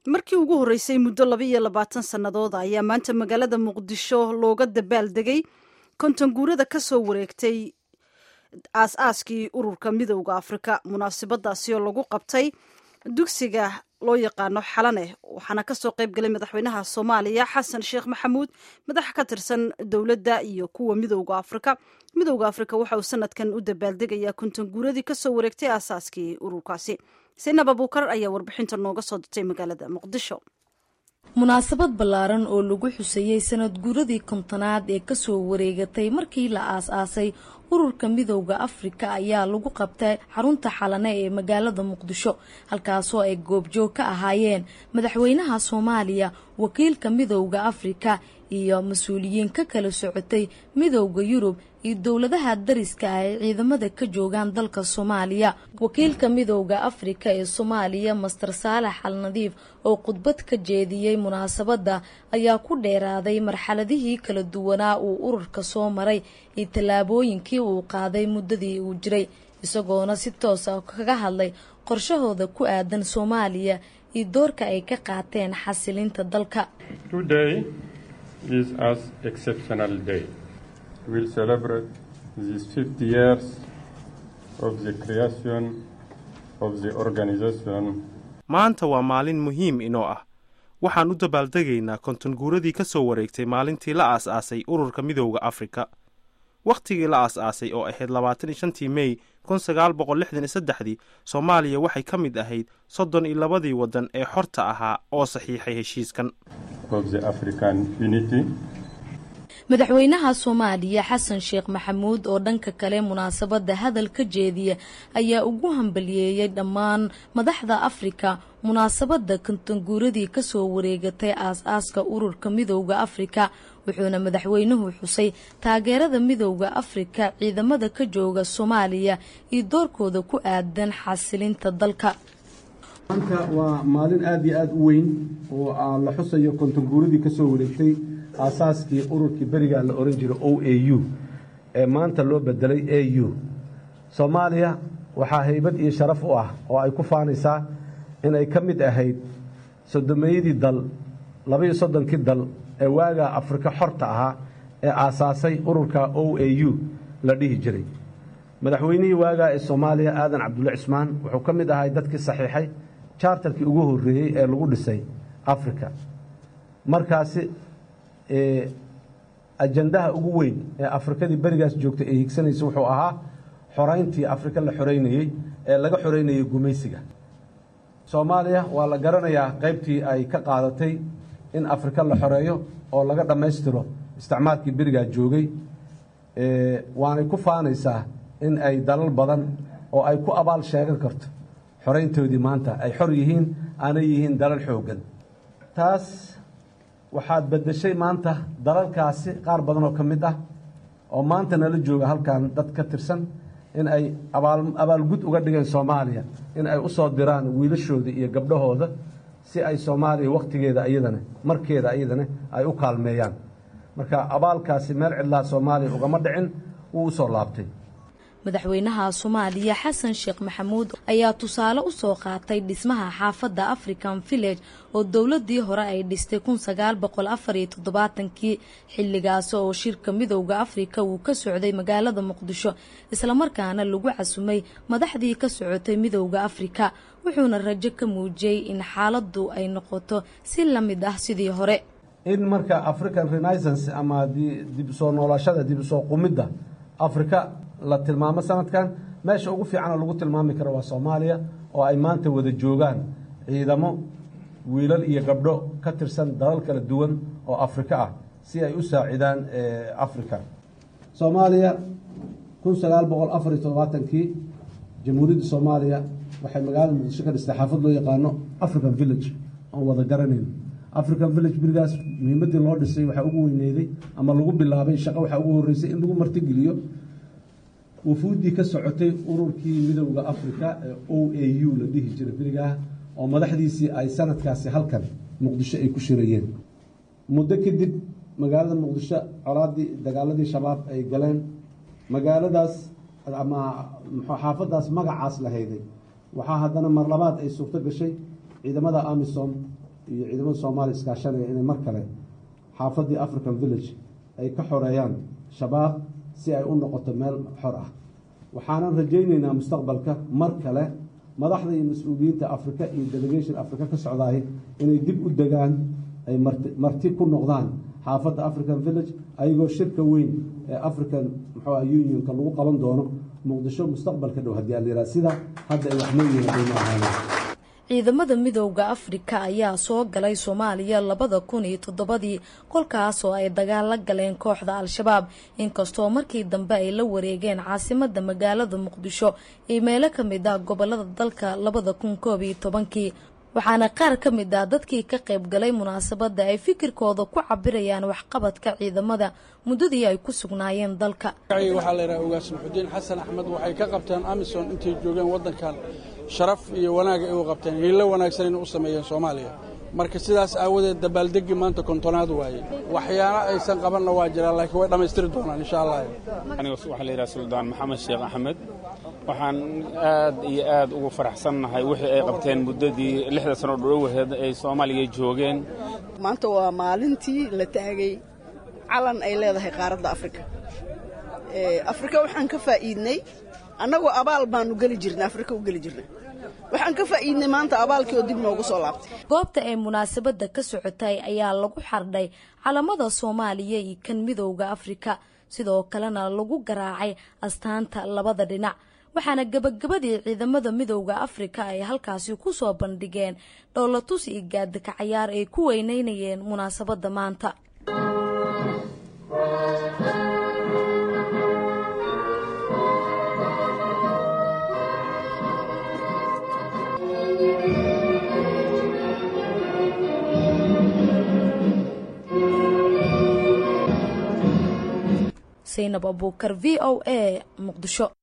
markii ugu horreysay muddo laba iyo labaatan sannadood ayaa maanta magaalada muqdisho looga dabaaldegay konton guurada ka soo wareegtay aas-aaskii ururka midowda afrika munaasabadaasi oo lagu qabtay dugsiga loo yaqaano xalane waxaana kasoo qayb galay madaxweynaha soomaaliya xasan sheekh maxamuud madax ka tirsan dowladda iyo kuwa midowda afrika midowda afrika waxa uu sanadkan u dabaaldegayaa konton guuradii kasoo wareegtay aasaaskii ururkaasi sinab abuukar ayaa warbixinta nooga soo dirtay magaalada muqdisho munaasabad ballaaran oo lagu xuseeyey sanad guuradii kontonaad ee kasoo wareegatay markii la aas-aasay ururka midowda afrika ayaa lagu qabtay xarunta xalane ee magaalada muqdisho halkaasoo ay goobjoog ka ahaayeen madaxweynaha soomaaliya wakiilka midowda afrika iyo mas-uuliyiin ka kala socotay midowda yurub iyo dowladaha dariska ah ay ciidamada ka joogaan dalka soomaaliya wakiilka midowda afrika ee soomaaliya master saalax al nadiif oo khudbad ka jeediyey munaasabadda ayaa ku dheeraaday marxaladihii kala duwanaa uu ururka soo maray iyo tallaabooyinkii uu qaaday muddadii uu jiray isagoona si toosa kaga hadlay qorshahooda ku aadan soomaaliya iyo doorka ay ka qaateen xasilinta dalka is as exceptional day. We'll celebrate these 50 years of the creation of the organization. maanta waa maalin muhiim inoo ah waxaan u dabaaldegaynaa konton guuradii ka soo wareegtay maalintii la aas-aasay ururka midowda afrika wakhtigii la aas-aasay oo ahayd labaatan iyo shantii mey kun sagaal boqol lixdan iyo saddexdii soomaaliya waxay ka mid ahayd soddon iyo labadii waddan ee xorta ahaa oo saxiixay heshiiskan madaxweynaha soomaaliya xasan sheekh maxamuud oo dhanka kale munaasabadda hadal ka jeediya ayaa ugu hambaliyeeyey dhammaan madaxda afrika munaasabadda kontonguuradii kasoo wareegatay aas-aaska ururka midowda afrika wuxuuna madaxweynuhu xusay taageerada midowda afrika ciidamada ka jooga soomaaliya iyo doorkooda ku aadan xasilinta dalka maanta waa maalin aada iyo aada u weyn oo la xusayo kontonguuradii ka soo wareegtay aasaaskii ururkii berigaa la ohan jiray o a u ee maanta loo bedelay a u soomaaliya waxaa haybad iyo sharaf u ah oo ay ku faanaysaa inay ka mid ahayd sodomeeyadii dal labaiyo soddonkii dal ee waagaa afrika xorta ahaa ee aasaasay ururka o a u la dhihi jiray madaxweynihii waagaa ee soomaaliya aadan cabdulle cismaan wuxuu ka mid ahay dadkii saxiixay chartarkii ugu horreeyey ee lagu dhisay africa markaasi ajandaha ugu weyn ee afrikadii berigaas joogtay ee higsanaysa wuxuu ahaa xorayntii afrika la xoreynayey ee laga xoreynayay gumaysiga soomaaliya waa la garanayaa qaybtii ay ka qaadatay in afrika la xoreeyo oo laga dhammaystiro isticmaalkii berigaa joogay waanay ku faanaysaa in ay dalal badan oo ay ku abaal sheegan karto xorayntoodii maanta ay xor yihiin aanay yihiin dalal xooggan taas waxaad beddeshay maanta dalalkaasi qaar badan oo ka mid ah oo maanta nala jooga halkan dad ka tirsan in ay abaalgud uga dhigeen soomaaliya in ay u soo diraan wiilashooda iyo gabdhahooda si ay soomaaliya wakhtigeeda iyadana markeeda iyadana ay u kaalmeeyaan marka abaalkaasi meel cidlaa soomaaliya ugama dhicin wuu u soo laabtay madaxweynaha soomaaliya xasan sheekh maxamuud ayaa tusaale u soo qaatay dhismaha xaafadda african village oo dowladii hore ay dhistay kun sagaal boqol afar iyo toddobaatankii xilligaas oo shirka midowda afrika uu ka socday magaalada muqdisho islamarkaana lagu casumay madaxdii ka socotay midowda afrika wuxuuna rajo ka muujiyey in xaaladdu ay noqoto si la mid ah sidii hore in marka african renaissance ama dib soo noolashada dib usoo qumidda afrika la tilmaamo sanadkan meesha ugu fiicana lagu tilmaami karo waa soomaaliya oo ay maanta wada joogaan ciidamo wiilal iyo gabdho ka tirsan dalal kala duwan oo afrika ah si ay u saacidaan africa soomaaliya kun sagaal boqol afar iyo toddobaatankii jamhuuriyadda soomaaliya waxay magaalada muqdisho ka dhistay xaafad loo yaqaano african village oon wada garanayn african village berigaas muhiimaddii loo dhisay waxaa ugu weyneyday ama lagu bilaabay shaqo waxaa ugu horreysay in lagu martigeliyo wufuuddii ka socotay ururkii midowda afrika ee o a u la dhihi jiray berigaah oo madaxdiisii ay sanadkaasi halkan muqdisho ay ku shirayeen muddo kadib magaalada muqdisho colaadii dagaaladii shabaab ay galeen magaaladaas ama xaafadaas magacaas la hayday waxaa haddana mar labaad ay suurto gashay ciidamada amisom iyo ciidamada soomaaliya iskaashanaya inay mar kale xaafaddii african village ay ka xoreeyaan shabaab si ay u noqoto meel xor ah waxaanan rajaynaynaa mustaqbalka mar kale madaxda iyo mas-uuliyiinta africa iyo delegation africa ka socdaay inay dib u degaan ay marti ku noqdaan xaafadda african village ayagoo shirka weyn ee african muxuua unionka lagu qaban doono muqdisho mustaqbalka dhow haddii alyihah sida hadda ay waxleeyihiin qiimo ahaana ciidamada midowda afrika ayaa soo galay soomaaliya labada kun iyo toddobadii kolkaas oo ay dagaal la galeen kooxda al-shabaab inkastoo markii dambe ay la wareegeen caasimada magaalada muqdisho iyo meelo ka mid ah gobolada dalka labada kun koob iyo tobankii waxaana qaar ka mid ah dadkii ka qayb galay munaasabadda ay fikirkooda ku cabirayaan waxqabadka ciidamada muddadii ay ku sugnaayeen dalka waxaa la yidhaha ogaas maxudiin xasan axmed waxay ka qabteen amison intay joogeen waddankan sharaf iyo wanaag ay u qabteen hiilo wanaagsan inay u sameeyeen soomaaliya marka sidaas aawadeed dabaaldegi maanta kontonaad waaye waxyaalo aysan qabanna waa jiraan laakiin way dhammaystiri doonaan insha allah aniga waxaa la yidhaha suldaan maxamed sheekh axmed waxaan aad iyo aad ugu faraxsannahay wixii ay qabteen muddadii lixda sano dhowaheed ay soomaaliya joogeen maanta waa maalintii la taagay calan ay leedahay qaaradda afrika afrika waxaan ka faa'iidnay annagoo abaal baanu geli jirnay afrika u geli jirnay waxaan ka faa'iidnay maanta abaalkii oo dib noogu soo laabtay goobta ay munaasabadda ka socotay ayaa lagu xardhay calamada soomaaliya iyo kan midowda afrika sidoo kalena lagu garaacay astaanta labada dhinac waxaana gebagabadii ciidamada midowda afrika ay halkaasi ku soo bandhigeen dhoolatus iyo gaadika cayaar ay ku weyneynayeen munaasabadda maanta saynab abuukar v o a muqdisho